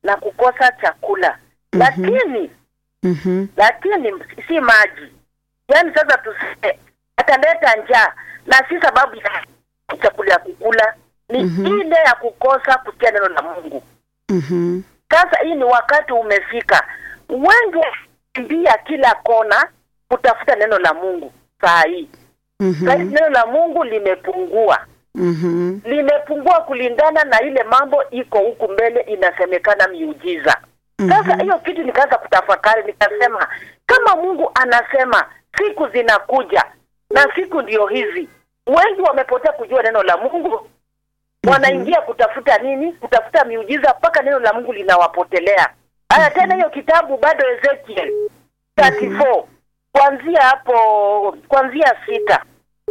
na kukosa chakula lakini Mhm. lakini si maji yaani sasa tuseme ataleta njaa na si sababu ya chakula ya kukula ni Mhm. ile ya kukosa kusikia neno la mungu Mhm. sasa hii ni wakati umefika wengi wakimbia kila kona kutafuta neno la mungu saa hii saa hii Mhm. neno la mungu limepungua Mhm. limepungua kulingana na ile mambo iko huku mbele inasemekana miujiza sasa hiyo kitu nikaanza kutafakari nikasema kama mungu anasema siku zinakuja na siku ndio hizi wengi wamepotea kujua neno la mungu wanaingia kutafuta nini kutafuta miujiza mpaka neno la mungu linawapotelea haya tena hiyo kitabu bado ezekiel 34 kuanzia hapo kuanzia sita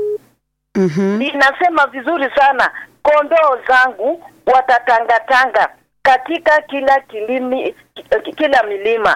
Mhm. inasema vizuri sana kondoo zangu watatangatanga katika kila kilimi ki- kila milima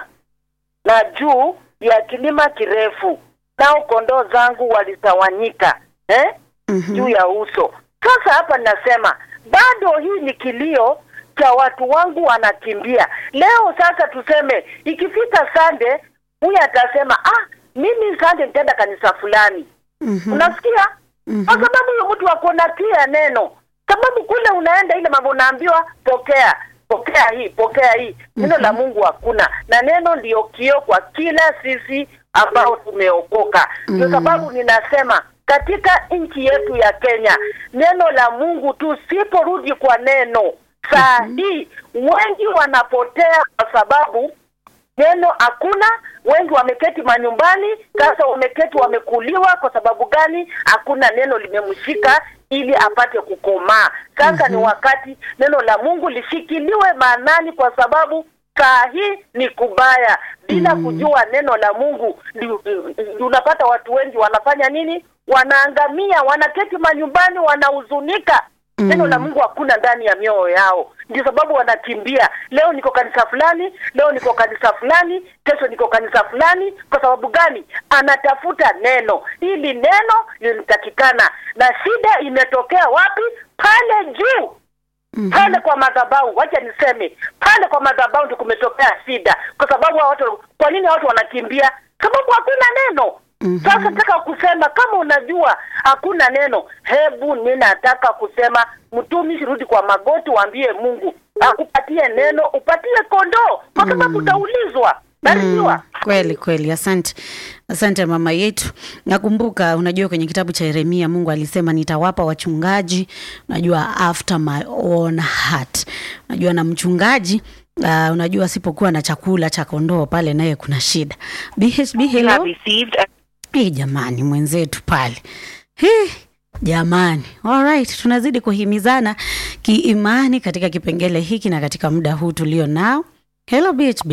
na juu ya kilima kirefu nao kondoo zangu walitawanyika eh? Mhm. juu ya uso sasa hapa ninasema bado hii ni kilio cha watu wangu wanakimbia leo sasa tuseme ikifika sande huyu atasema ah mimi sande nitaenda kanisa fulani Mhm. unasikia Mhm. kwa sababu huyo mtu ako na pia neno sababu kule unaenda ile mambo unaambiwa pokea pokea hii pokea hii neno la mungu hakuna na neno ndio kio kwa kila sisi ambao tumeokoka ndio sababu ninasema katika nchi yetu ya kenya neno la mungu tusiporudi kwa neno saa hii wengi wanapotea kwa sababu neno hakuna wengi wameketi manyumbani sasa wameketi wamekuliwa kwa sababu gani hakuna neno limemshika ili apate kukomaa sasa ni wakati neno la mungu lishikiliwe maanani kwa sababu saa hii ni kubaya bila kujua neno la mungu ndi- ndi- unapata watu wengi wanafanya nini wanaangamia wanaketi manyumbani wanahuzunika neno la mungu hakuna ndani ya mioyo yao ndio sababu wanakimbia leo niko kanisa fulani leo niko kanisa fulani kesho niko kanisa fulani kwa sababu gani anatafuta neno hili neno linatakikana na shida imetokea wapi pale juu pale kwa madhabahu wacha niseme pale kwa madhabahu ndio kumetokea shida kwa sababu hao watu kwa nini watu wanakimbia sababu hakuna neno sasa nataka kusema kama unajua hakuna neno hebu ninataka kusema mtumishi rudi kwa magoti waambie mungu akupatie neno upatie kondoo kwa sababu utaulizwa barikiwa kweli kweli asante asante mama yetu nakumbuka unajua kwenye kitabu cha yeremia mungu alisema nitawapa wachungaji unajua after my own heart unajua na mchungaji Uh, unajua asipokuwa na chakula cha kondoo pale naye kuna shida bhb You hello have received a Hii jamani mwenzetu pale Hii, jamani alright tunazidi kuhimizana kiimani katika kipengele hiki na katika muda huu tulio nao hello bhb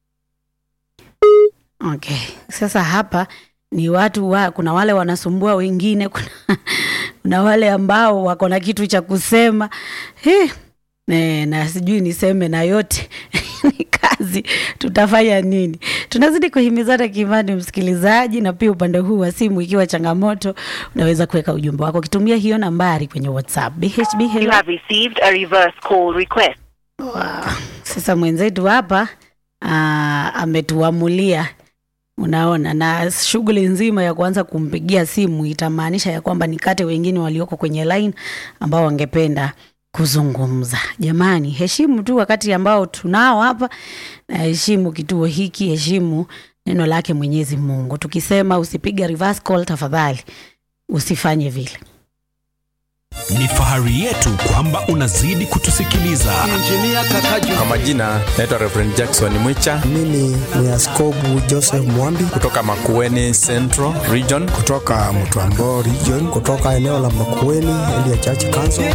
okay sasa hapa ni watu wa kuna wale wanasumbua wengine kuna, kuna wale ambao wako na kitu cha kusema Hii, ne, na sijui niseme na yote ni kazi tutafanya nini tunazidi kuhimizana kiimani msikilizaji na pia upande huu wa simu ikiwa changamoto unaweza kuweka ujumbe wako ukitumia hiyo nambari kwenye whatsapp bhb you hello have received a reverse call request. Wow. Sasa mwenzetu hapa ah, ametuamulia unaona, na shughuli nzima ya kuanza kumpigia simu itamaanisha ya kwamba nikate wengine walioko kwenye line ambao wangependa kuzungumza. Jamani, heshimu tu wakati ambao tunao hapa, na heshimu kituo hiki, heshimu neno lake Mwenyezi Mungu. Tukisema usipige reverse call, tafadhali usifanye vile. Ni fahari yetu kwamba unazidi kutusikiliza. Kwa majina naitwa Reverend Jackson Mwicha Mimi ni Askobu Joseph Mwambi kutoka Makueni Central Region. kutoka Mtwambo region, kutoka eneo la Makueni Elia Church Council.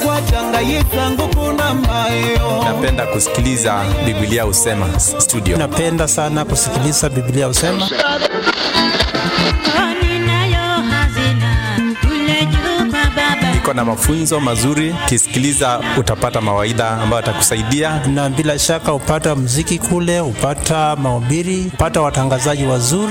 Napenda kusikiliza Biblia Usema studio. Napenda sana kusikiliza Biblia usema Iko na mafunzo mazuri, ukisikiliza utapata mawaidha ambayo atakusaidia. na bila shaka upata mziki kule, upata mahubiri, upata watangazaji wazuri.